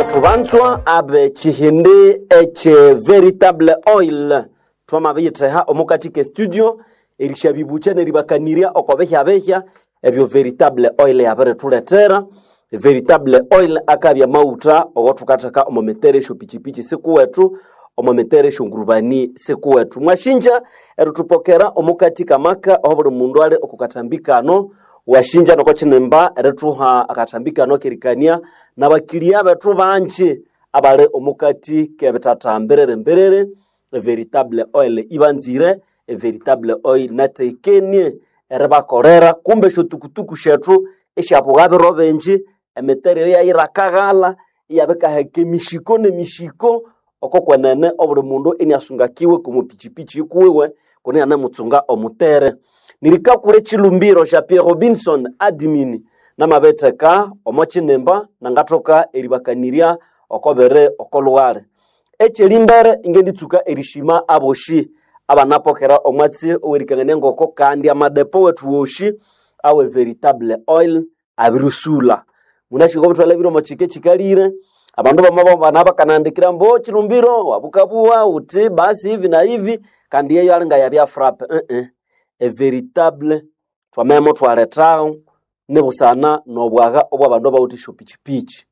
tubanzwa abe chihindi eche veritable oil twamabiyittheha omukati ke studio erishabibucha neribakanirya okobehya-behya ebyo veritable oil yabirithuletera veritable oil akabya mauta ogo thukatheka omo mitere esyo pichipichi sikuwethu omo mitere esyo ngurubani sikuwethu mwashinja erithupokera omukati kamaka oho buli mundu ali okukatambi kano washinja noko chinimba erithuha akatambi kano kerikania nabakilia bethu banji abali omukati kebithatha mbiriri mbiriri veritable oil ibanzire veritable oil natekenie eribakorera kumbe esyo tukutuku shethu esyabuha biro binji emitere eyo yayirakaghala iyabikaheka emishiko nemishiko oko kwenene obuli mundu iniasungakiwe komupichipichi ikuwiwe kuni yanemutsunga omutere nirikakura echilumbiro sha pierre robinson admin namabetheka omo chinimba nangathoka eribakanirya okobere okolughalhe ekyelimbere ingenditsuka erishima aboshi abanapokera omwatsi owerikangania ngoko kandi amadepo wethu woshi awe veritable oil abirisula munashika obutwala biro mochike chikalire abandu bama bana bakanandikira mbo chilumbiro wabukabuwa uti basi hivi na hivi kandi yeyo alinga yabya frappe uh -uh. everitable twamemo twalethawo nibusana nobwaga obwabandu abawuthi shopichipichi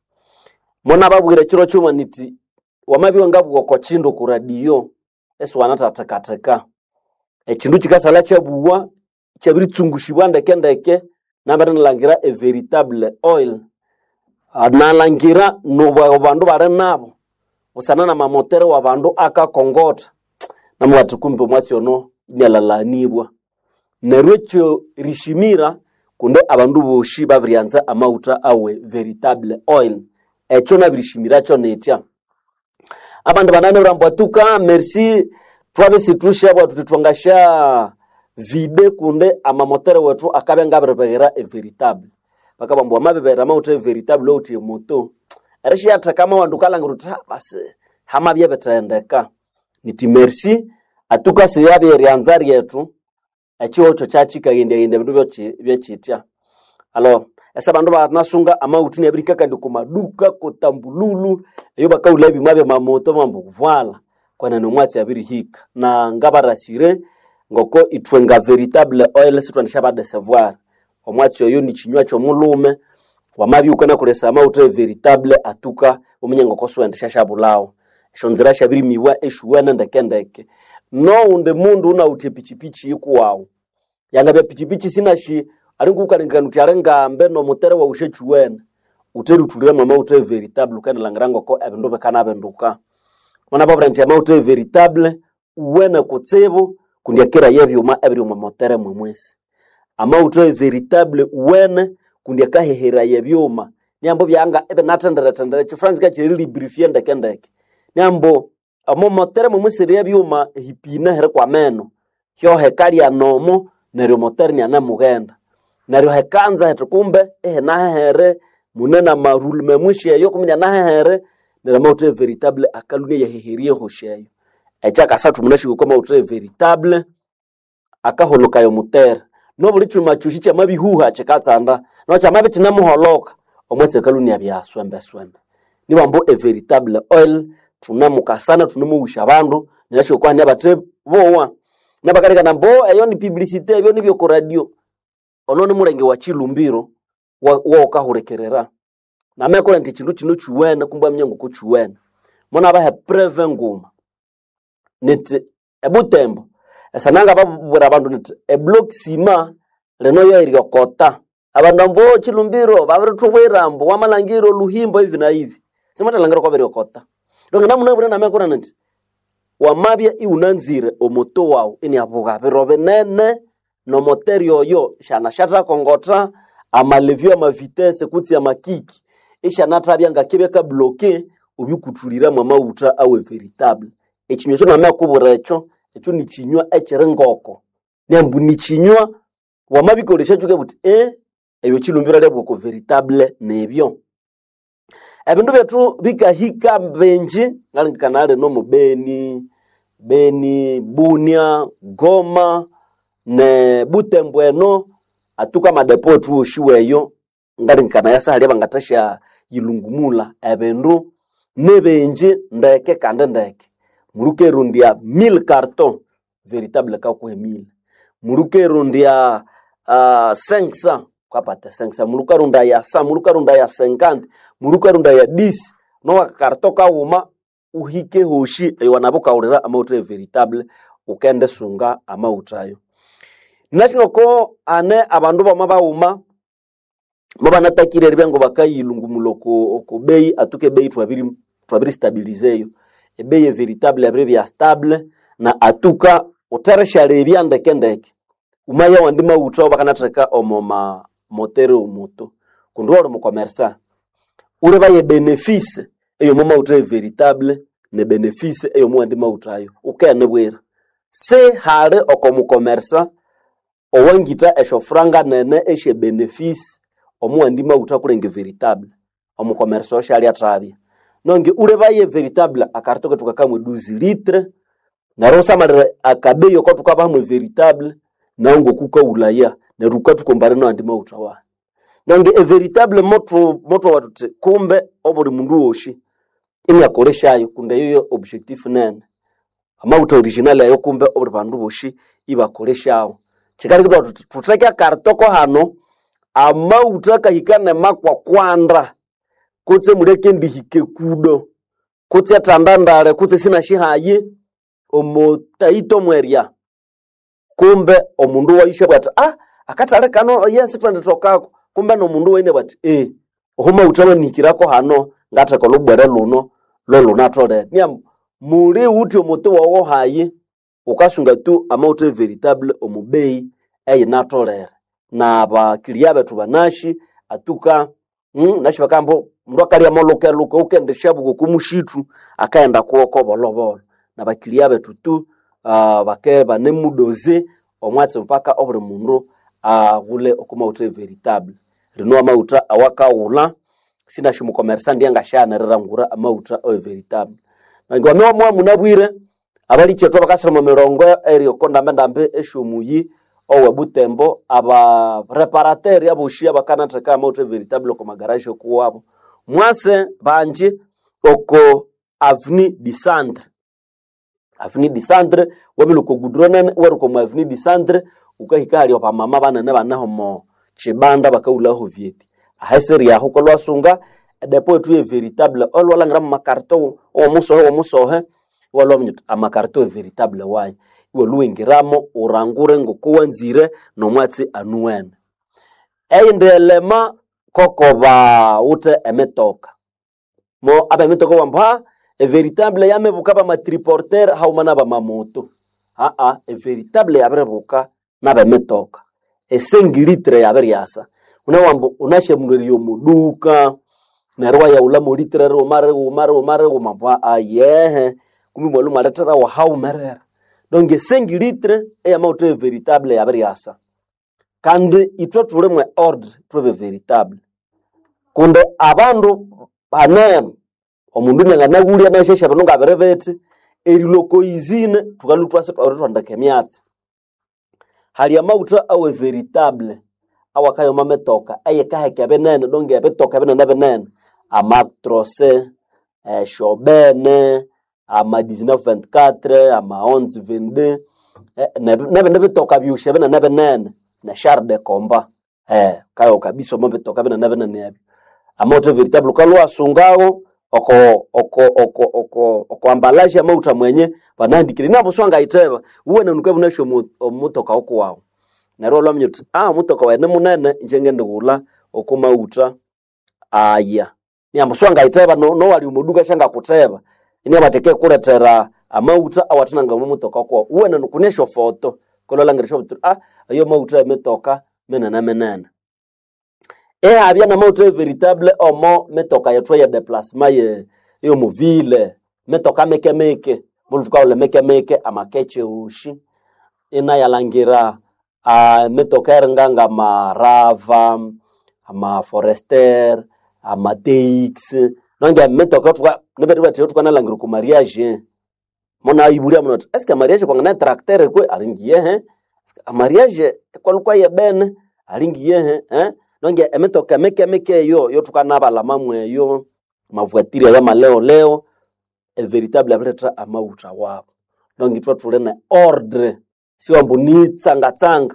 mona babwire chiro chuma niti wamabiwa ngabugwa kwa chindu ku radio esi wanathathekatheka echindu chikasala chabuwa chabiritsungusibwa ndekendeke nambere nilangira everitable oil Ah, nalangira nobwago bandu bali nabo busana na mamotere wa bandu akakongotha namuwati kumbe omwatsi ono inalalhanibwa neryo ekyo rishimira kundi abandu boshi babiryanza amauta awe veritable oil ekyo nabirishimiracyo nitya abandu banane burambwatuka merci twabisithusha bwathu titwangasha vide kunde amamotere wethu akabe ngabiribeghera everitable bakabamba wamabibera amauta everitable outhi emoto erishatheka mawandu kalangira uthi "Ha, basi hamabya bithendeka niti merci atukasiyabya eryanza ryethu ekihokyo kyakikaghendyaghendya ebindu byoki- byekitya alo ese abandu banasunga amauti niabirika kandi kumaduka kutambululu eyo bakaghulha ebimwa byamamoto mambu vuala kwenene omwatsi abirihika na ngabarasire ngoko ithwe nga veritable oil sithwandisha badesevoir omwatsi oyo ni kinywa kyomulume wamabya ukanakolesa amauta veritable atuka omunye ngoko siwendesha shabulawo esyo nzira syabirimibwa eshuwene ndekendeke noundi mundu unawuthi epichipichi ikuwawu yangabya pichipichi sinashi alingukalengekana uthi alingambe nomutere wawushe chiwene uterithuliremu amauta veritable ukanilhangira ngoko ebindu bikanabinduka mona babura nti amauta veritable uwene kutsibu kundi akira yebyuma ebiri omu motere mwemwesi amauta veritable uwene kundi akaheheraya ebyuma nyambo byanga ebinathenderethendere chifransi kachiri librifie ndekendeke nyambo omo motere mwemwesiri ebyuma hipine hiri kwa meno hyohekalya nomo neryo motere nianemughenda neryo hekanza heti kumbe ihinahehere mune na marulume mwisheyo kumi nianahehere neryo amauta veritable akalunia yaheherie hosheyo ekyakasathu munashiko kwa amauta veritable akaholokaya omutere nobuli chuma chosi kyamabihuha kikatsanda no kyamabi kinamuholoka omwatsi akalunia byaswembeswembe niwambo everitable oil tunamukasana tunamuwisha abandu ninashokwania bate bowa nabakalekana mbo eyo ni publicity ebyo nibyo ku radio ono ni mulenge wa chilumbiro wa- waukahulekerera namekola nti chindu chino chiwene kumbwa mnyango ko chiwene mona bahe preve nguma niti ebutembo esananga babwira abandu niti eblock sima lino yo iriokota abandu ambo chilumbiro babirithubwira mbu wamalangiro luhimbo hivi na hivi simatalangiro kwa biriokota longena munabwira namekora niti wamabya iwunanzire omoto wawu iniabuga biro binene nomoteri oyo shana shathakongotha amalevyo amavitese kutsi amakiki ishanathabya ngakibya kabloke ubikuthuliramu amawutha awe veritable ekinywa ekyo namakubura ekyo ekyo nikinywa ekiri ngoko nyambu nikinywa wamabikolesya kyuke buti e ebyo kilumbiro lyabwoko veritable nebyo ebindu byethu bikahika benji ngalengekana lino mu beni beni bunia goma ne butembo eno atuka madepo ethu oshiweyo ngalengekana yasahalya bangathasya yilungumula ebindu nebenji ndeke kandi ndeke murukerundia 1000 carton veritable kakuhe 1000 murukerundia uh, 500 kwapata 500 murukarunda ya sa murukarunda ya 50 murukarunda ya 10 nowa karto kauma uhike hoshi ewanabo kaurira amauta veritable ukende sunga amautayo nashinoko ane abandu bama bauma mabanatakire ribengo bakayilungumula oko oko bei atuke bei twabiri twabiri stabilizeyo ebei ye veritable abire bya stable na atuka utereshale ebyandeke ndeke umaya wandi mauta bakanatreka omo ma motere omoto kundu wali mukomersa ure baye benefice eyo mo mauta ye veritable ne benefice eyo muwandi mautayo ukene bwira se hali oko mukomersa owangita esho franga nene eshe benefice omuwandi mauta kulenge veritable omukomersa oshali atrabya nonge ule baye veritable akaritoke tukakamwe 12 litre naro usamalira akabeyo ko tukabahamwe veritable naongo kukaulaya neru ukatukombare noandi mauta wa nonge everitable moto moto watuti kumbe obuli mundu woshi imyakoleshayo kunde yoyo objectif nene amauta original ayo kumbe obuli bandu boshi ibakoleshawo chikali kitwa tuti tuteke akartoko hano amauta kahikane makwa kwanda kutse muleke ndihike kudo kutse atandandale kutse sina shihaye omotaito mweria kumbe omundu waishe bwati ah akatale kano yes twanditokako kumbe nomundu waine bwati eh ohuma utawanikirako hano ngatheka olubwere luno lolunatolere nia muli uti omuti wawo hayi ukasunga tu amauta veritable omubei eyinatolere na bakilia betu banashi atuka mm, nashi bakambo mndu akalya molukeluka ukendeshabuka kumushitu akaenda kuoko bolobolo na bakilia betu tu uh, bake banemudoze omwatsi mpaka obuli mundu aghule uh, okumauta veritable lino amauta awakaghula sinashimukomeresa ndiangashanerera ngura amauta oe veritable nange wamewamwa munabwire abalichetwa bakasira mu mirongo eri okondambendambe eshomuyi owe butembo aba reparateur aboshi abakanatheka amauta veritable oko magaraje okuwabo mwase banji oko avni disandre avni disandre wabile oko gudronene weruko mu avni disandre ukahika hali opamama banene baneho mo chibanda bakaulaho vyeti aheseri aho kolwasunga depo etu ye veritable olwalangira mu makarto omusohe omusohe walwamnyuti amakarto veritable wayi iwe luwingiramo urangure ngokuwanzire nomwatsi anuwene eyindi elema koko bawute emitoka mo aba emitoka wambo ha everitable yamebuka bamatriporter haumana bamamoto aa everitable yabirebuka nabemitoka esengilitre yabiryasa unawambo unashemulwerio muduka neryo wayaula molitre rumare umare umare umambwa ayehe kumi mwalumu aletera wahaumerera donc esengilitre litre eyamauta veritable yabiryasa kandi itwe tuli mwe ordre twebe veritable kunde abandu bane omundu nyanganagulya nashesha bano ngabere beti eriloko izine tukalutwase twandaka emyatsi hali amauta awe veritable awakayoma metoka eyekaheka binene donge ebitoka binene binene amatrose eh, shobene ama 1924 ama 1122 eh, nebindi bitoka byushe binene binene na char de combat eh, kayo kabisa omo bitoka binene binene ebyo amauta veritable ukalwasungawo oko oko oko oko oko ambalaje amauta mwenye banandikire nabo swanga iteba uwene nuke bunasho omutoka okuwawo neryo olwamya uthi ah mutoka wene munene njengende gula okumauta aya niambo swanga iteba no, no wali umuduka shanga kuteba ini abateke kuletera amauta awatinanga mu mutoka kwa uwene nukunesho foto kololangirisha buti ah ayo mauta emetoka menene menene ehabya na mauta veritable omo metoka yethu ya deplasma ye yo muvile metoka meke meke mulutuka ule meke meke amakeche ushi ina yalangira uh, metoka eringanga marava ama forester ama teix nonge metoka tuka nebere bati tuka nalangira ku mariage mona ibulia mona eske mariage kwa ngana tracteur kwe aringiye he mariage kwa lukwa ye bene aringiye he eh nonge emetoka meke meke yo yo tukanabala mamwe yo mavuatiri aya maleo leo everitable abiretha amauta wabo donc ithwe thuli ne ordre siwambu nitsangatsanga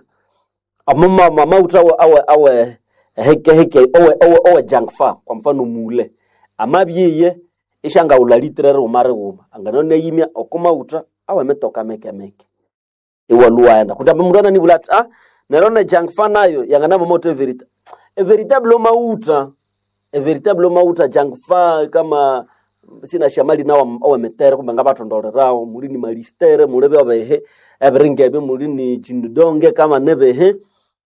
amama amauta awe awe awe heke heke owe owe owe junk fa kwa mfano mule amabyiye ishanga litre righuma righuma anganone yimya okumauta awe metoka meke meke iwaluwaenda kuti apa mundu ananibula ati ah nero ne junk fa nayo yanganama moto everita everitable mauta everitable mauta junk fa kama sina shamali nawo owemetere kumbe ngabatondolerawo muli ni malistere mulebe obehe ebiringebe muli ni jindonge kama nebehe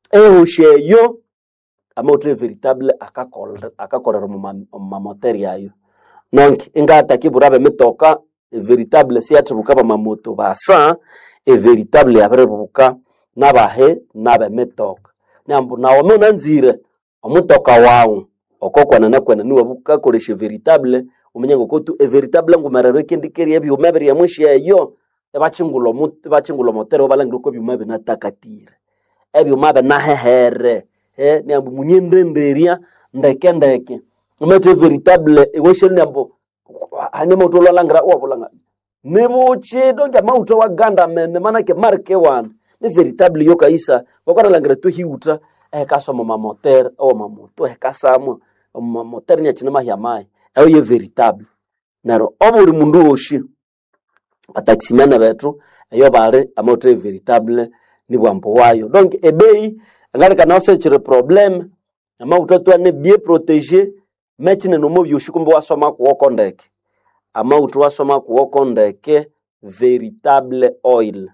ehosheyo amauta veritable akakolera akakolera mumamoteri ayo nonke ingatakibura bemitoka veritable siathibuka bamamoto basa everitable yabiribuka nabahe nabemitoka nambu nawe meunanzire omutoka wawu okokwana nakwana niwabukakolesha veritable umenye ngokuthi everitable ngumerero ekendikeri ebyuma biri emwishi eyo ebachingula omu- ebachingula omoteri obalangire oko ebyuma binatakatire ebyuma binahehere eh, niambu munyendenderia ndeke ndeke umete veritable iwesheli niambu hane mauto olwalangira wabulanga nibuchi donge amauto wa ganda mene manake marke wana ni veritable yo kaisa wakwanalangira tu hiuta ehekaswa mamoter owa mamoto ehekasamwa mamoter niachine mahia mai eyo ye veritable nero obuli mundu woshi batakisimene betu eyo bali amauto veritable ni bwambo wayo donc ebei angalika naosechire problem amauto twane bien protege mechine nomo byoshi kumbe wasoma kuwoko ndeke amauto wasoma kuwoko ndeke veritable oil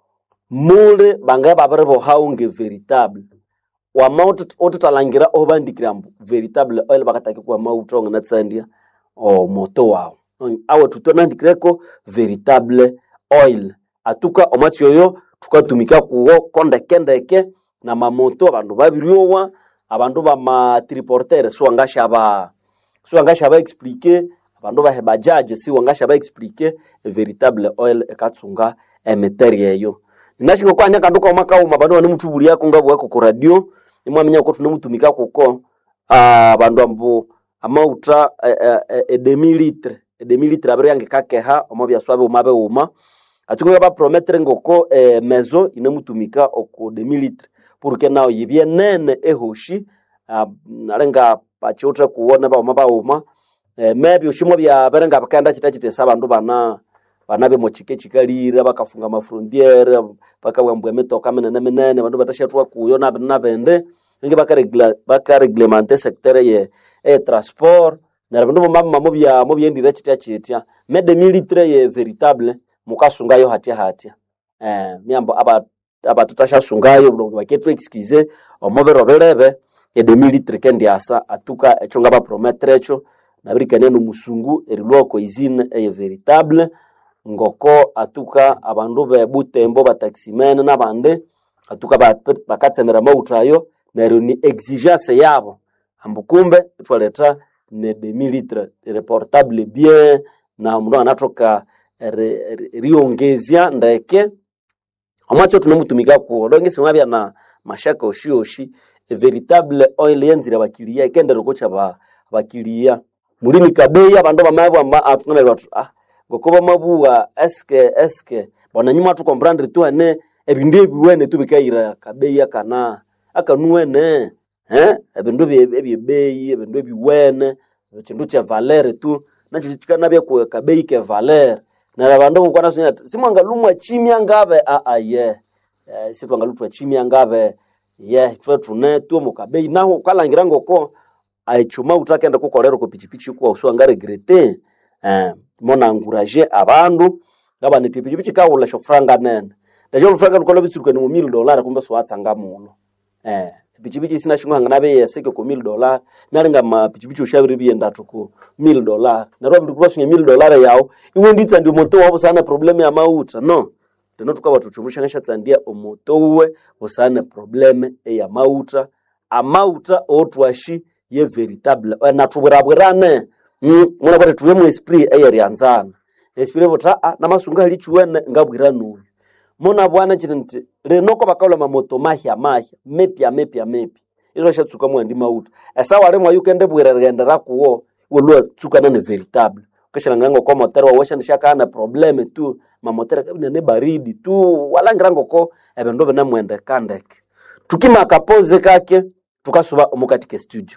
muli bangaye babiri bohaunge veritable wamauto otutalangira obandikira mbu veritable oil bakataki kwa mauto onganatsandia omoto wawu awe tutonandikireko veritable oil atuka omwatsi oyo tukatumika kuwo kondekendeke na mamoto abandu babiryowa abandu bamatriportere siwangashaba siwangashaba explike abandu bahe bajaje siwangashaba explike veritable oil ekatsunga emiteri eyo ninashinga kwanya kandu kauma kauma abandu banemutubuliako ngabwako ku radio nimwaminya ko tunemutumika kuko ah, abandu ambu amauta eh, eh, eh, edemilitre edemilitre abiri yangikakeha omo byaswa biuma biuma atunga baprometre ngoko eh, mezo inemutumika oku demilitre porque nao yibye nene ehoshi ah, nalenga bachiutre kuwona bauma bauma eh, mebyo shimwe byabere nga bakaenda chita chitesa abandu bana bana bemo chike chikalire bakafunga mafrontiere bakabwambwa emitoka minene minene bandu batashatwa kuyo nabindi nabindi ningi bakaregla- bakareglemente secteur ye eye transport neryo bindu bimama mubya mubyendire chitya chitya mede militre ye veritable mukasungayo hatya hatya eh myambo aba abatutashyasungayo bulungu bakethu excuse omubiro bilebe ede militre kendiasa atuka ekyo nga baprometre ekyo nabirikania nomusungu erilwako izine eye veritable ngoko atuka abandu bebutembo bataximene nabandi atuka ba- bakatsemera amauta ayo neryo ni exigence yabo ambu kumbe itwaleta ne demilitre reportable bien na mundu anatoka ri- ri- riongezya ndeke omwatsi tunemutumika kuwo longe simwabya na mashaka oshioshi veritable oil yenzire abakilia ikendere kucha ba bakilia mulimi kabeya abandu bamabwa atunamira batu ah ngoko bamabuwa eske eske bona nyuma tukomprendre tu ane ebindu ebiwene tubikaira kabeya kana akanuwene eh ebindu ebye- ebyebeyi ebindu ebiwene ekindu kye valere tu nakyo kikanabya ku kabeyi ke valere nara bandu mukwana sunya simwangalumwa chimya ngabe a a ye eh, sitwangalutwa chimya ngabe ye twe tune tu mukabeyi naho kalangira ngoko aichuma utakenda kukolera ku pichipichi kwa uswanga regrete eh mona encourager abandu ngaba niti pichipichi kaula shofranga nene ndacho lufranga lukola bitsuruka ni mu 1000 dollar kumbe swatsanga muno eh pichipichi sina shingwa ngana be yeseke ku 1000 dollar nalinga ma pichipichi ushabiri biyenda tuku 1000 dollar narwa bili kuba sunye 1000 dollar yawo iwe nditsa ndio moto wabo sana problem ya mauta no tino tukaba tuchumusha ngasha tsandia omoto uwe usane problem eya mauta amauta otwashi ye veritable Eh, natubwirabwirane mm, muna kwati tuwe mu esprit eyeryanzana esprit bota ah, namasunga hali chuwene ngabwira nuyu muna bwana chiri nti linoko bakaula mamoto mahya mahya mepya mepya mepya izo shatsuka mwandi mauta esa wale mwayu kende bwira rigende rakuwo wolua tsukana ne veritable ukashalangirango ko motere wawesha nishakana probleme tu mamotere kabina ne baridi tu walangirango ko ebindu binamwende kandeke tukima kapoze kake tukasuba omukatike studio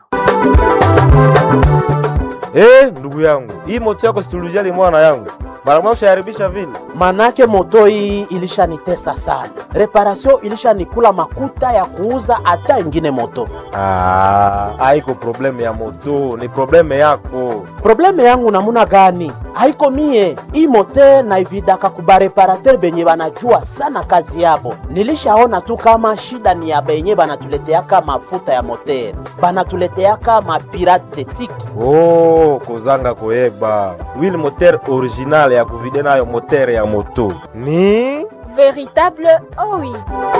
Eh, ndugu yangu, hii moto yako situlujali mwana yangu, mara moja ushaharibisha vile. manake moto hii ilishanitesa sana, reparasio ilishanikula makuta ya kuuza hata ingine moto. Ah, haiko probleme ya moto, ni probleme yako. Probleme yangu namuna gani? Haiko mie hii mote naividaka kubareparater benye banajua sana kazi yabo. Nilishaona tu kama shida ni ya benye banatuleteaka mafuta ya moter, banatuleteaka mapirate tiki Oh, kozanga koyeba wili moteur original ya kuvide nayo moteur ya moto ni Véritable OI.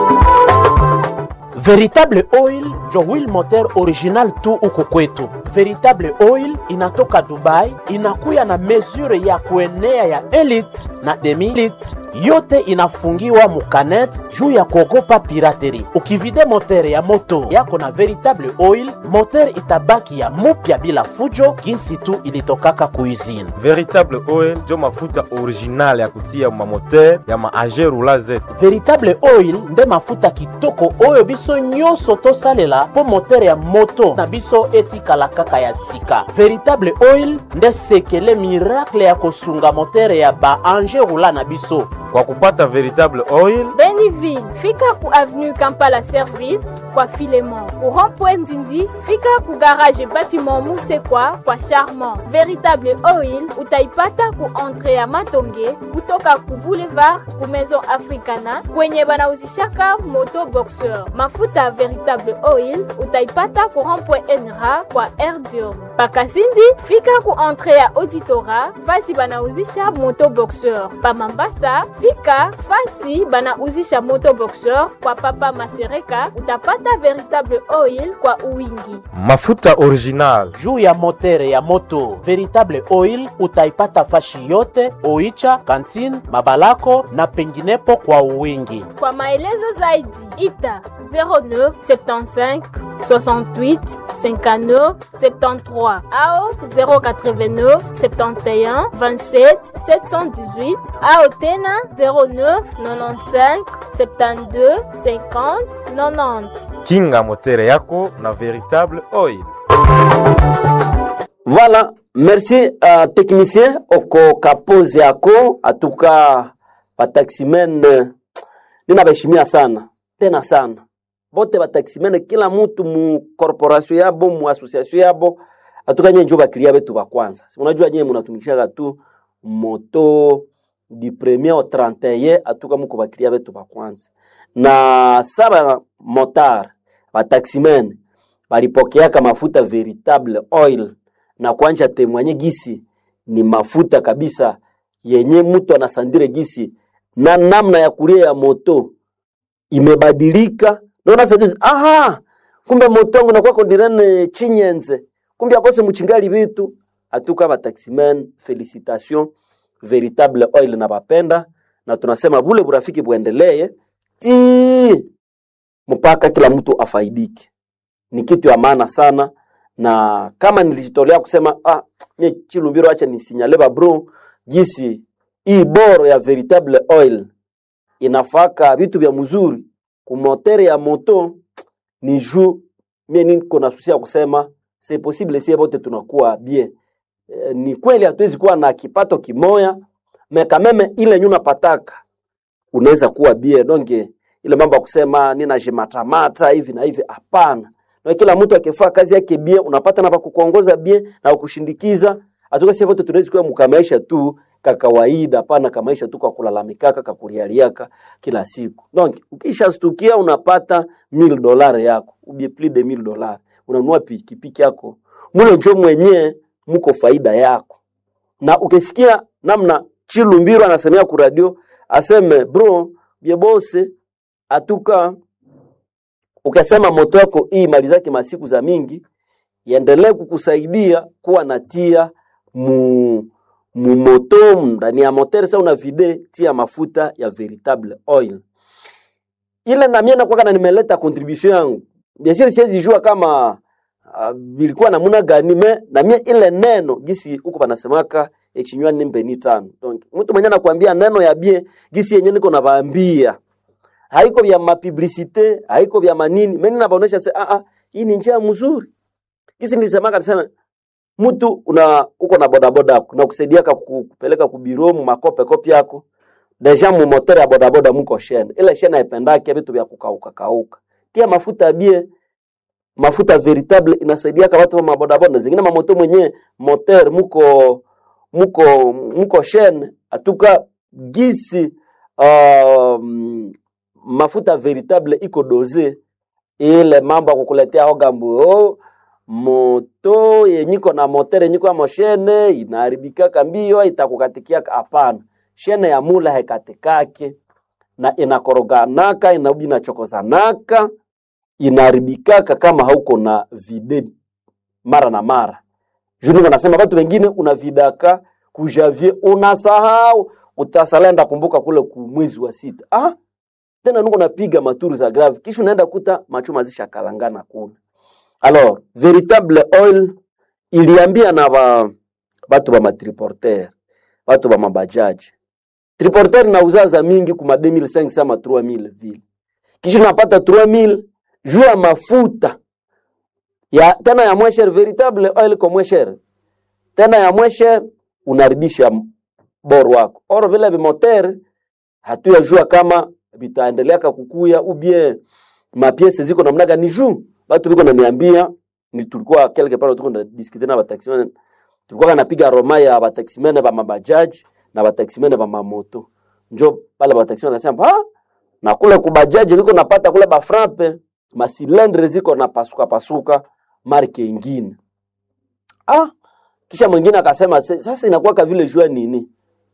Veritable Oil njo wheel moteur original tu huku kwetu. Veritable Oil inatoka Dubai, inakuya na mesure ya kuenea ya 1 litre na demi litre, yote inafungiwa mukanet juu ya kuogopa pirateri. Ukivide moteur ya moto yako na Veritable Oil, moteur itabaki ya mupya bila fujo, jinsi tu ilitokaka kuizini. veritable oil njo mafuta original ya kutia mamoteur ya maager rula zetu veritable oil nde mafuta kitoko oyo biso nyonso tosalela mpo motere ya moto na biso etikala kaka ya sika veritable oil nde sekele miracle ya kosunga motere ya baange rula na biso kwa kupata veritable oil Beniville, fika ku avenue Kampala Service kwa Filemon. Ku rond-point Ndindi, fika ku garage bâtiment Musekwa kwa Charmant. Véritable Oil utaipata ku entrée ya Matonge kutoka ku boulevard ku Maison Africana kwenye banauzishaka moto boxeur. Mafuta ya Véritable Oil utaipata ku rond-point Enra kwa Erdium. Pakasindi, fika ku entrée ya Auditora fasi banauzisha moto boxeur. Pa Mambasa, fika fasi banauzisha moto boxeur kwa Papa Masereka utapata Véritable Oil kwa uwingi. mafuta original juu ya motere ya moto veritable oil utaipata fashi yote oicha kantine mabalako na penginepo kwa uwingi Kwa maelezo zaidi ita 09 75 68 59 73 au 089 71 27 718 au tena 09 95 72 50 90. kinga motere yako na veritable oil Voilà, merci uh, technicien oko kapozi yako atuka bataximen eh, ninabaheshimia sana tena sana bote bataximen kila mutu mu corporation yabo mu association yabo atuka nye njo bakilia betu ba kwanza si unajua nye munatumikishaka tu moto du premier au 31 atuka muko bakilia betu ba kwanza na saba motar bataximen balipokeaka mafuta veritable oil na kwanja temwanye gisi ni mafuta kabisa yenye mtu anasandire gisi na namna ya kulia ya moto imebadilika naona sasa aha kumbe moto wangu nakuwa kondirane chinyenze kumbe akose muchingali vitu atuka bataximen felicitation veritable oil na bapenda na tunasema bule burafiki buendelee ti mpaka kila mtu afaidike ni kitu ya maana sana na kama nilijitolea kusema ah, mie chilumbiro acha nisinyale ba bro gisi hii boro ya veritable oil inafaka vitu vya mzuri kumotere ya moto ni juu mie niko na susi ya kusema c'est possible sie bote tunakuwa bien e, ni kweli hatuwezi kuwa na kipato kimoya mekameme ile nyuna pataka unaweza kuwa bien donge ile mambo ya kusema nina jimatamata hivi na hivi hapana na kila mtu akifanya kazi yake bien unapata na kukuongoza bien na kukushindikiza atuka sisi wote tunaweza kuwa mkamaisha tu ka kawaida hapana kamaisha tu kwa kulalamikaka kakulialiaka kila siku donc ukishastukia unapata 1000 dollars yako ubie plus de 1000 dollars unanunua pikipiki yako mule njo mwenyewe mko faida yako na ukisikia namna Chilumbiro anasemea ku radio aseme bro biebose atuka ukasema moto yako hii mali zake masiku za mingi iendelee kukusaidia kuwa natia mu mumoto ndani ya moteur sasa una vide tia mafuta ya veritable oil ile na mimi nakuwa na nimeleta contribution yangu bien sûr siwezi jua kama uh, bilikuwa namuna gani me na mie ile neno gisi huko panasemaka echinywani mbeni tano donc mtu mwenye anakuambia neno ya bie gisi yenye niko nabaambia haiko vya mapublicite haiko vya manini mimi nabaonesha se ah ah hii ni njia mzuri gisi nilisemaka nisema mtu una uko na bodaboda yako na kusaidia kupeleka kubiro mu makope kopi yako deja mu moteur ya bodaboda muko shene ile shene haipendake vitu vya kukauka kauka tia mafuta bie mafuta veritable inasaidia kwa watu wa mabodaboda zingine mamoto mwenye moteur muko muko muko shene atuka gisi um, mafuta veritable iko doze ile mambo ya kukuletea hogambu oh, moto yenyiko na moteur yenyiko ya moshene inaharibikaka mbio itakukatikia hapana shene ya mula hekatekake na inakoroganaka inaudi inachokozanaka inaharibikaka kama hauko na vide mara na mara juni nasema watu wengine unavidaka kujavie unasahau utasalenda kumbuka kule mwezi wa sita ah tena nuko napiga maturu za grave kisha unaenda kuta machuma zisha kalangana kule alors véritable oil iliambia na ba batu ba matriporter batu ba mabajaji triporter nauza za mingi kuma 2500 ama 3000 vile kisha unapata 3000 juu ya mafuta ya tena ya mwesher veritable oil kwa mwesher tena ya mwesher unaribisha bor wako oro vile bimoter hatuyajua kama vitaendelea kukuya ou bien mapiese ziko namna gani juu batu biko naniambia ni tulikuwa quelque part tuko na discuter na bataximen tulikuwa kanapiga roma ya bataximen ba mabajaji na bataximen ba mamoto njo pale bataximen nasema ha na kule kubajaji biko napata kule ba frappe masilendre ziko na pasuka pasuka marke ingine ah kisha mwingine akasema sasa inakuwa vile jua nini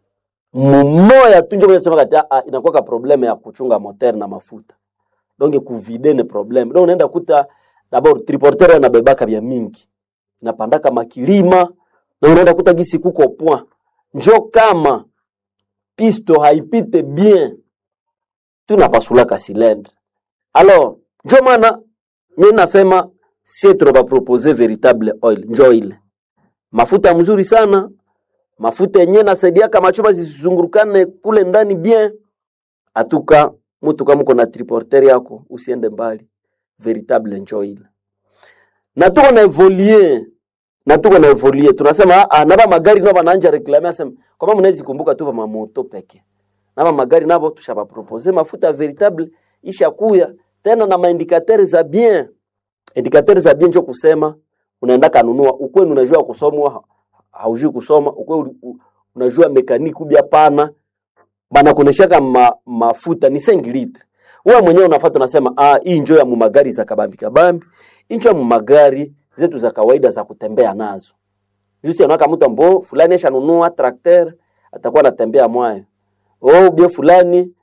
mmoya tu njo mwenye kati ah, inakuwa ka probleme ya kuchunga moteur na mafuta donc kuvide ne probleme donc unaenda kuta d'abord triporteur anabebaka vya mingi inapandaka makilima na unaenda kuta gisi kuko point njo kama pisto haipite bien tunapasulaka silendre alors njo maana mi nasema sie tunabapropose veritable oil njo ile mafuta mzuri sana mafuta yenye nasaidiaka machuma zisizungurukane kule ndani bien atuka mtu kama uko na triporter yako usiende mbali veritable njo ile na tuko na evolie na tuko na evolie tunasema ah, naba magari nabo banaanja reklame asema kama mnawezi kumbuka tu ba moto peke naba magari nabo tushaba propose mafuta veritable ishakuya tena na maindikateur za bien indikateur za bien njo kusema unaenda kanunua ukwe unajua kusomwa haujui kusoma ukwe unajua mekaniki ubia pana bana kuneshaka ma, mafuta ni 5 litre wewe mwenyewe unafuata unasema ah hii njoo ya mumagari za kabambi kabambi incho ya mumagari zetu za kawaida za kutembea nazo jusi anaka mtu ambo fulani ashanunua tracteur atakuwa anatembea mwayo oh bia fulani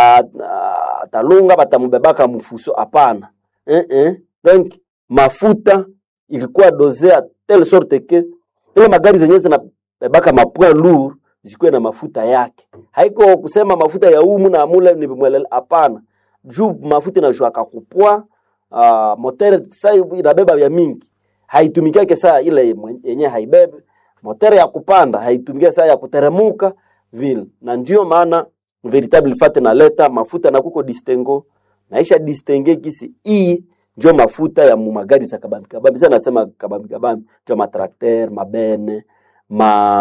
atalunga batamubebaka mfuso hapana eh eh donc mafuta ilikuwa dosea telle sorte que ile magari zenyewe zinabebaka mapoint lourd zikuwe na mafuta yake. Haiko kusema mafuta ya umu na mule ni mwelele, hapana. Juu mafuta inashuaka kupwa uh, moteur sasa inabeba vya mingi, haitumikake saa ile yenye haibebe. Moteur ya kupanda haitumike saa ya kuteremuka vile, na ndio maana veritable fate naleta mafuta na kuko distingo naisha distingue kisi hii njo mafuta ya magari za kabambi kabambi. Sasa nasema kabambi kabambi njo matrakter mabene ma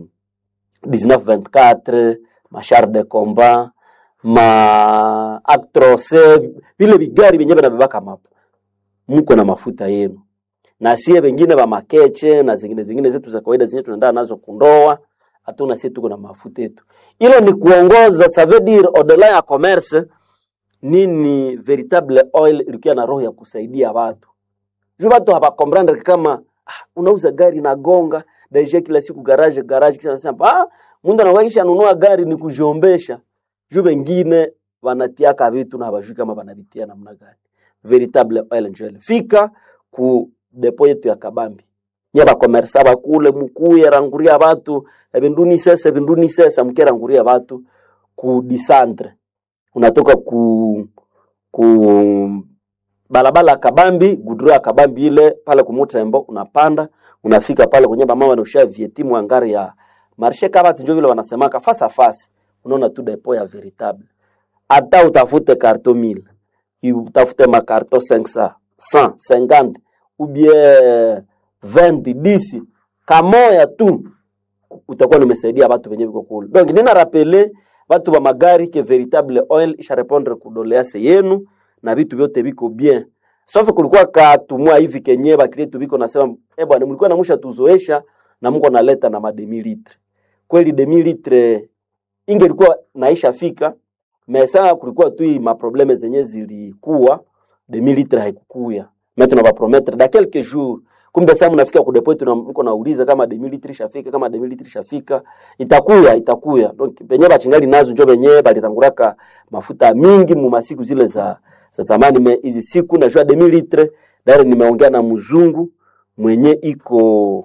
1924 ma char de combat ma Actros vile vigari vyenye vinabebaka mapo, mko na mafuta yenu, na sie wengine ba makeche na zingine zingine zetu za kawaida zenye tunaenda nazo kundoa, hatuna sie tuko na mafuta yetu. Ile ni kuongoza ça veut dire au-delà ya commerce nini veritable oil ilikuwa na roho ya kusaidia watu juu watu hawakomprendre kama ah, unauza gari na gonga daisha kila siku garage garage, kisha nasema ah, mundu anakuwa kisha nunua gari ni kujiombesha. Juu wengine wanatiaka vitu na hawajui kama wanavitia namna gani. Veritable oil and oil fika ku depo yetu ya Kabambi nye bakomersa bakule mukuye ranguria batu ebinduni sesa ebinduni sesa mkeranguria batu ku disandre unatoka ku ku barabara ya kabambi gudro ya kabambi ile pale kumutembo unapanda unafika pale kwenye mama wanausha vietimu angari ya marshe kabati njo vile wanasemaka fasa fasi unaona tu depo ya veritable hata utafute karto 1000 utafute makarto 500 100 50 ou bien 20 10 kamoya tu utakuwa nimesaidia watu wenye viko kule donc nina rapele watu wa magari ke veritable oil isha répondre kudolease yenu na vitu vyote viko bien sauf kulikuwa katumwa hivi kenye bakritu viko nasema eh bwana mlikuwa namusha tuzoesha na Mungu analeta na mademi litre kweli demi litre ingelikuwa naisha fika mesa kulikuwa tu ma probleme zenye zilikuwa demi litre haikukuya mais tunaba promettre da quelques jours kumbe sasa mnafika ku depot na mko nauliza kama demi litre ishafika kama demi litre ishafika itakuya itakuya donc benye bachingali nazo njo benye baliranguraka mafuta mingi mu masiku zile za za zamani me hizi siku najua demi litre dare nimeongea na mzungu mwenye iko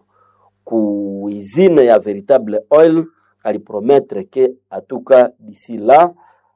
ku izine ya veritable oil alipromettre ke atuka d'ici là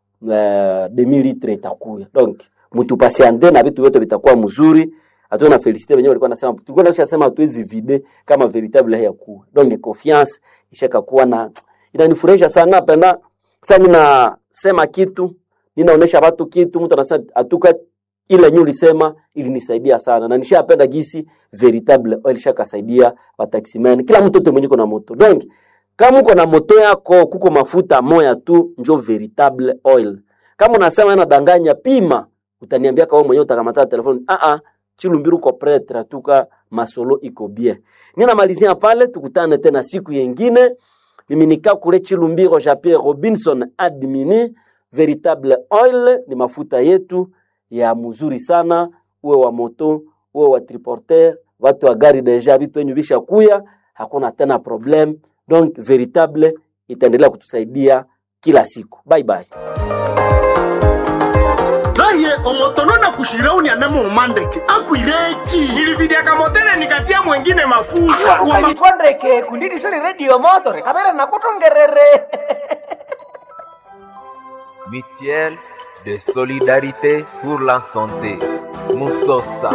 uh, demi litre itakuya donc mutupasiande na vitu vyote vitakuwa mzuri hatuwe na felicite wenyewe walikuwa nasema tulikuwa nasema sema hatuwezi vide kama veritable haya kuwa donc confiance ishaka kuwa na inanifurahisha sana napenda sasa ninasema kitu ninaonesha watu kitu mtu anasema atuka ile nyu ulisema ilinisaidia sana na nishapenda gisi veritable oil shakasaidia wataximen kila mtu yote mwenye na moto donc kama uko na moto yako kuko mafuta moya tu njo veritable oil kama unasema nadanganya pima utaniambia kama mwenyewe utakamata telefoni ah ah chilumbiru ko pretre tuka masolo iko bien ninamalizia pale tukutane tena siku yengine mimi nika kule chilumbiro ja Pierre Robinson admini veritable oil ni mafuta yetu ya mzuri sana uwe wa moto uwe wa triporter watu wa gari deja vitu wenyu bisha kuya hakuna tena problem donc veritable itaendelea kutusaidia kila siku bye bye raye omotono na kushirauni anamo umandeke akwireki nilividiaka motele nikatia mwengine mafuta ukalitwandeke kundidisoni redio motore kamera nakutongerere mutuelle de solidarité pour la santé. Musosa.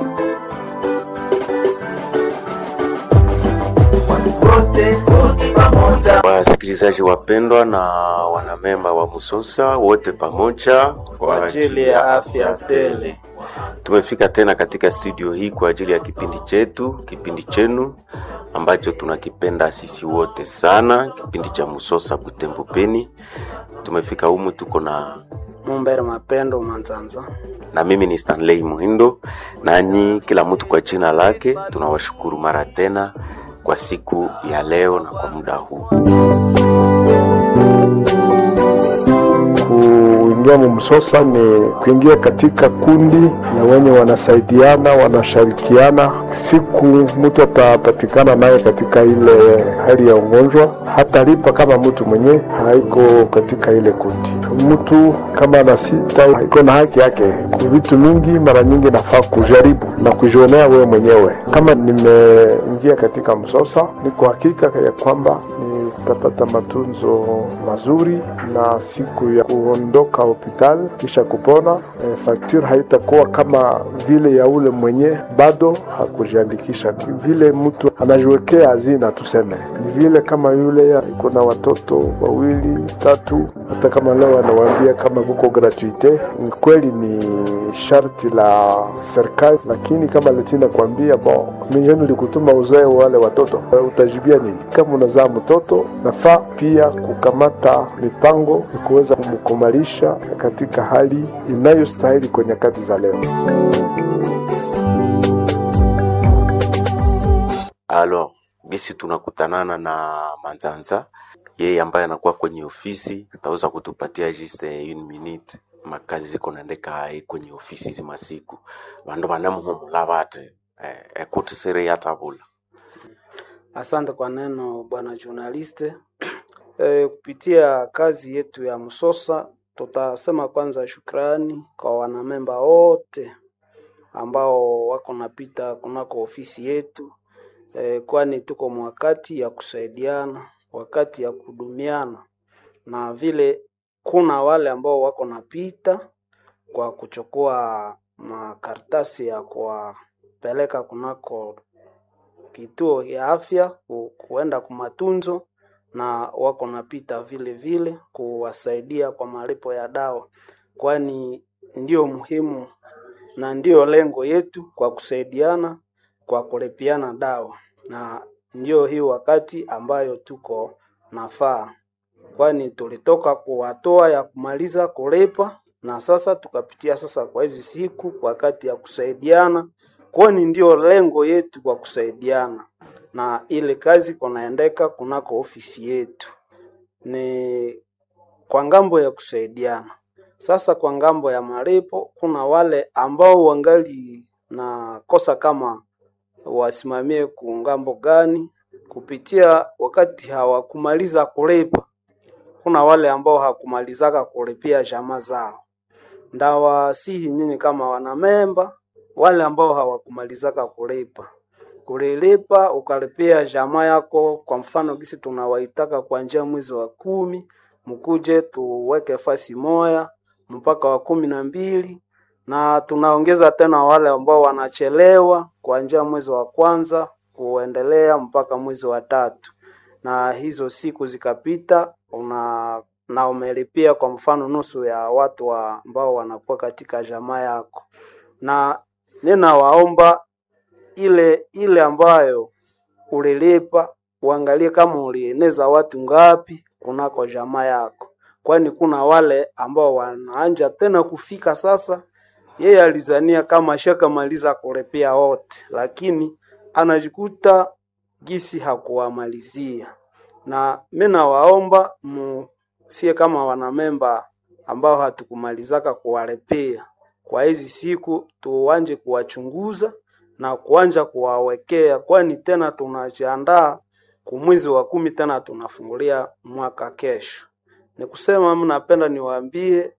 Wasikilizaji wapendwa na wanamemba wa Musosa wote pamoja kwa ajili ya afya tele. Tumefika tena katika studio hii kwa ajili ya kipindi chetu, kipindi chenu ambacho tunakipenda sisi wote sana, kipindi cha Musosa Butembo Beni. Tumefika humu tuko na Mumbere Mapendo Manzanza na mimi ni Stanley Muhindo, nanyi kila mtu kwa jina lake. Tunawashukuru mara tena kwa siku ya leo na kwa muda huu. Kuingia mumsosa ni kuingia katika kundi ya wenye wanasaidiana, wanashirikiana. Siku mtu atapatikana naye katika ile hali ya ugonjwa, hatalipa kama mtu mwenye haiko katika ile kundi. Mtu kama ana sita iko na haki yake kwa vitu mingi. Mara nyingi nafaa kujaribu na kujionea wewe mwenyewe. Kama nimeingia katika msosa, niko hakika ya kwamba nitapata matunzo mazuri na siku ya kuondoka hospitali kisha kupona, e, fakture haitakuwa kama vile ya ule mwenye bado hakujiandikisha. Ni vile mtu anajiwekea hazina, tuseme ni vile kama yule iko na watoto wawili tatu, hata kama leo anawaambia kama kuko gratuite, ni kweli ni sharti la serikali, lakini kama letina kuambia bon, minjeni likutuma uzae wale watoto, utajibia nini? Kama unazaa mtoto, nafaa pia kukamata mipango ya kuweza kumkomalisha katika hali inayostahili kwa nyakati za leo. Alors, gisi tunakutanana na Manzanza, yeye ambaye anakuwa kwenye ofisi, tutaweza kutupatia juste une minute makazi ziko naendeka hai kwenye ofisi hizi masiku vandu vanemuhumula vate eh, ekuti siri yatavula Asante kwa neno bwana journaliste. E, kupitia kazi yetu ya Msosa tutasema kwanza shukrani kwa wanamemba wote ambao wako napita kunako ofisi yetu e, kwani tuko mwakati ya kusaidiana, wakati ya kudumiana, na vile kuna wale ambao wako napita kwa kuchukua makaratasi ya kuwapeleka kunako kituo ya afya ku, kuenda kumatunzo na wako napita vile vile kuwasaidia kwa malipo ya dawa, kwani ndio muhimu na ndio lengo yetu kwa kusaidiana kwa kulipiana dawa, na ndio hii wakati ambayo tuko nafaa, kwani tulitoka kuwatoa ya kumaliza kulipa na sasa tukapitia sasa kwa hizi siku wakati ya kusaidiana, kwani ndio lengo yetu kwa kusaidiana, na ile kazi kunaendeka kunako ofisi yetu ni kwa ngambo ya kusaidiana. Sasa kwa ngambo ya malipo, kuna wale ambao wangali na kosa kama wasimamie kungambo gani kupitia wakati hawakumaliza kulipa. Kuna wale ambao hakumalizaka kulipia jamaa zao, ndawasihi nyinyi kama wanamemba, wale ambao hawakumalizaka kulipa kulilipa ukalipia jamaa yako. Kwa mfano gisi tunawaitaka kuanzia mwezi wa kumi, mkuje tuweke fasi moya mpaka wa kumi na mbili na tunaongeza tena wale ambao wanachelewa kuanzia mwezi wa kwanza kuendelea mpaka mwezi wa tatu, na hizo siku zikapita una na umelipia kwa mfano nusu ya watu wa ambao wanakuwa katika jamaa yako, na ninawaomba ile ile ambayo ulilipa uangalie kama ulieneza watu ngapi kunako jamaa yako, kwani kuna wale ambao wanaanja tena kufika sasa. Yeye alizania kama shakamaliza kulipia wote, lakini anajikuta gisi hakuwamalizia. Na mimi nawaomba musie kama wanamemba ambao hatukumalizaka kuwalipia kwa hizi siku, tuanje kuwachunguza na kuanja kuwawekea, kwani tena tunajiandaa kumwezi wa kumi, tena tunafungulia mwaka kesho. Ni kusema mnapenda niwaambie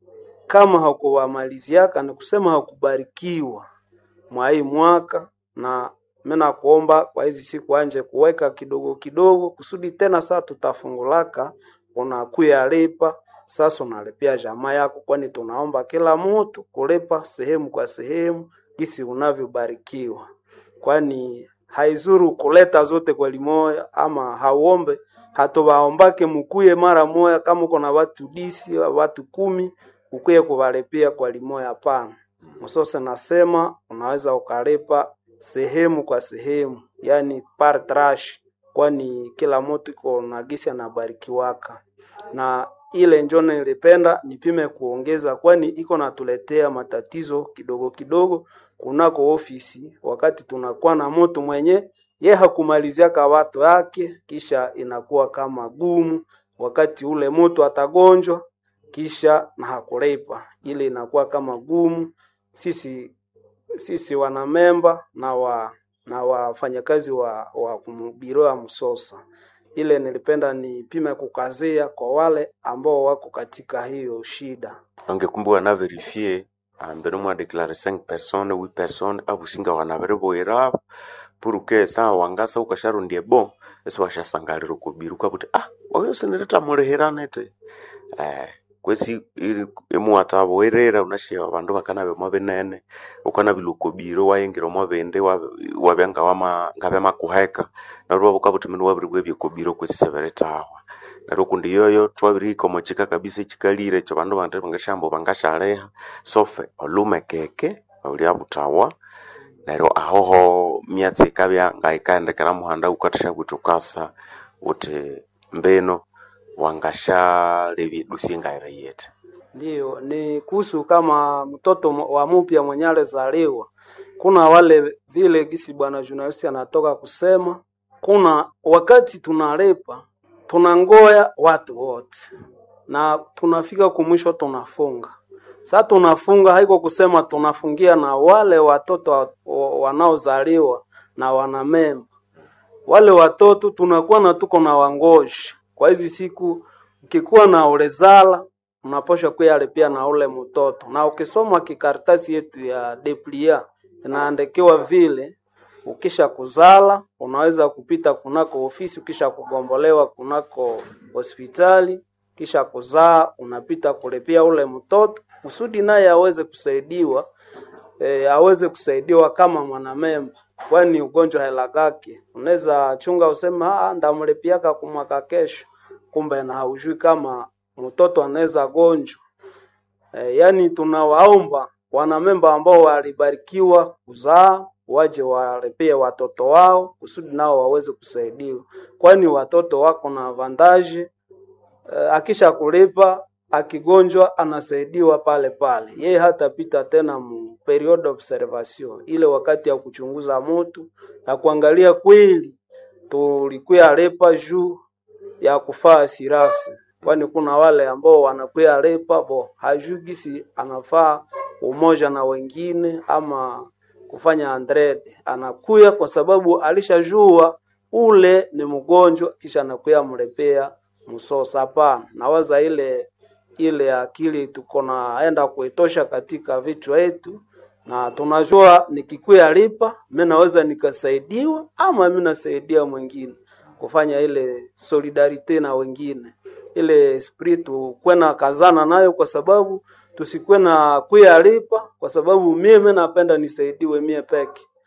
kama hakuwamaliziaka, ni kusema hakubarikiwa mwa hii mwaka, na mimi nakuomba kwa hizi siku anje kuweka kidogo kidogo, kusudi tena saa tutafungulaka unakuya lipa sasa, unalipia jamaa yako, kwani tunaomba kila mtu kulipa sehemu kwa sehemu gisi unavyobarikiwa, kwani haizuru kuleta zote kwa limoya, ama hauombe hatuwaombake mukuye mara moya. Kama uko na watu disi watu kumi ukuye kuvalipia kwa limoya, hapana. Msose nasema unaweza ukalipa sehemu kwa sehemu, yani par trash, kwani kila mtu iko na gisi anabarikiwaka na ile njo nilipenda nipime kuongeza, kwani iko natuletea matatizo kidogo kidogo kunako ofisi, wakati tunakuwa na mtu mwenye ye hakumaliziaka watu yake, kisha inakuwa kama gumu wakati ule mtu atagonjwa kisha na hakulipa, ile inakuwa kama gumu. Sisi sisi wanamemba na wa na wafanyakazi wa, wa biro ya Msosa ile nilipenda nipime kukazia kwa wale ambao wako katika hiyo shida. angekumbuka na verifie ambere mwa deklare 5 personnes 8 personnes abusinga wanavere boira pour que sa wangasa ukasharundie bon esi washasangalira kubiru kwakuti ah oyo sinireta mulihiranete eh kwesi imuwatavo wirira unashia vandu vakanabe mwa binene ukanabila ukobiro wayingira mwa bindi wabya ngawama ngabe makuheka narwo vavukavuti mini wabiribwa ebyekobiro kwesi severetawa neryo kundi yoyo twabirihika omo chika kabisa chikalire ekyo bandu bandi bangashambo bangashareha sofe olume keke ulyabutawa neryo ahoho myatsi ikabya ngayikaendekera muhanda ukathasha bwithi ukasa uthi mbino wangashalebya dusie ngaire yete Ndiyo, ni kuhusu kama mtoto wa mupya mwenye alizaliwa. Kuna wale vile gisi bwana journalist anatoka kusema, kuna wakati tunalepa tunangoya watu wote na tunafika kumwisho tunafunga. Sasa tunafunga haiko kusema tunafungia na wale watoto wanaozaliwa na wanamemba. Wale watoto tunakuwa na tuko na wangoshi kwa hizi siku, ukikuwa na ulezala unaposha kuyalipia na ule mtoto, na ukisoma kikaratasi yetu ya deplia inaandikiwa vile ukisha kuzala unaweza kupita kunako ofisi, ukisha kugombolewa kunako hospitali, kisha kuzaa unapita kulipia ule mtoto kusudi naye aweze kusaidiwa e, aweze kusaidiwa kama mwanamemba, kwani ugonjwa hela gake. Unaweza chunga useme ah, ndamlipiaka kumwaka kesho, kumbe na haujui kama mtoto anaweza gonjwa. E, yani tunawaomba wanamemba ambao walibarikiwa kuzaa waje walipie watoto wao kusudi nao waweze kusaidiwa, kwani watoto wako na avantaji e, akisha kulipa akigonjwa anasaidiwa pale pale, yeye hatapita tena mu period observation, ile wakati ya kuchunguza mtu ya kuangalia kweli tulikuya lepa juu ya kufaa sirasi, kwani kuna wale ambao wanakuya lepa bo hajui gisi anafaa umoja na wengine ama kufanya andrede, anakuya kwa sababu alishajua ule ni mgonjwa, kisha anakuya mlepea msosa. Hapana, nawaza ile ile akili tuko naenda kuitosha katika vichwa yetu, na tunajua nikikuya lipa mimi naweza nikasaidiwa ama mimi nasaidia mwingine kufanya ile solidarite na wengine, ile esprit tukwe na kazana nayo, kwa sababu tusikwe na kuya lipa, kwa sababu mimi napenda nisaidiwe mie peke